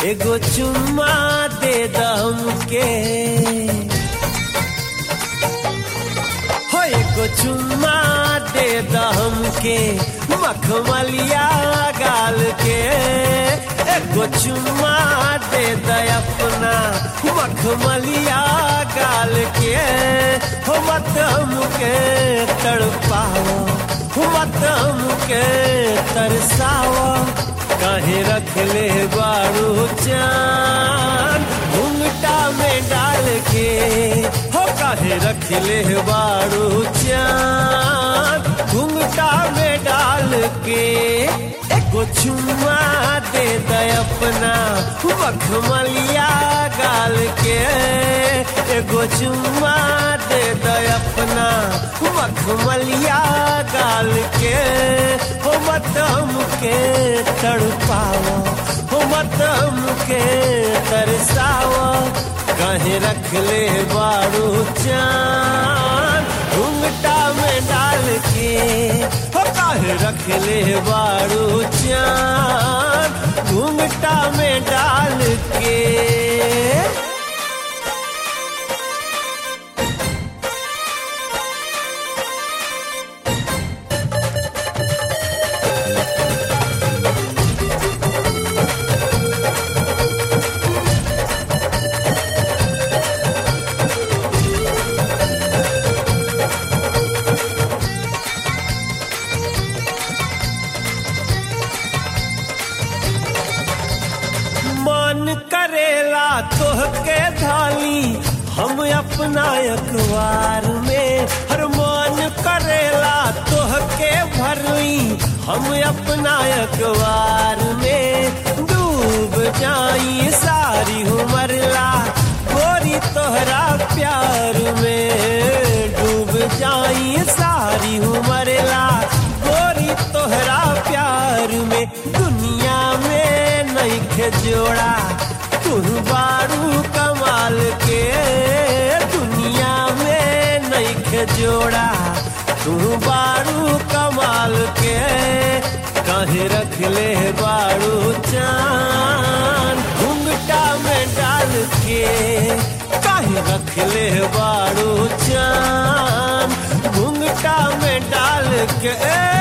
एगो चुम्मा दे दम के हो एगो चुम्मा दे दम के मखमलिया गाल के एगो चुम्मा दे द अपना मखमलिया गाल के हो मत हमके तड़पाओ हो मत हमके तरसाओ काहे रख ले बारू चान घुंघटा में डाल के हो काहे रख ले बारू चान घुंघटा में डाल के एगो चुम्मा दे द अपना मखमलिया गाल के एगो चुम्मा दे द अपना मखमलिया गाल के हो मत हमके तड़पाओ हो मत हमके तरसाओ कहीं रख ले बारू चान घुंघटा में डाल के हो काहे रख ले बारू चान घुंघटा में डाल के मन करेला तोहके धाली हम अपना अखबार में हर मन करेला तोहके भरली हम अपना अखबार में डूब जाई सारी उमरला गोरी तोहरा प्यार में डूब जाई सारी उमरला गोरी तोहरा प्यार में दुनिया में नइखे जोड़ा तू बारू कमाल के दुनिया में नइखे जोड़ा तू बारू कमाल के कहे रख ले बारू चान घुंघटा में डाल के काहे रख ले बारू चान घुंघटा में डाल के ए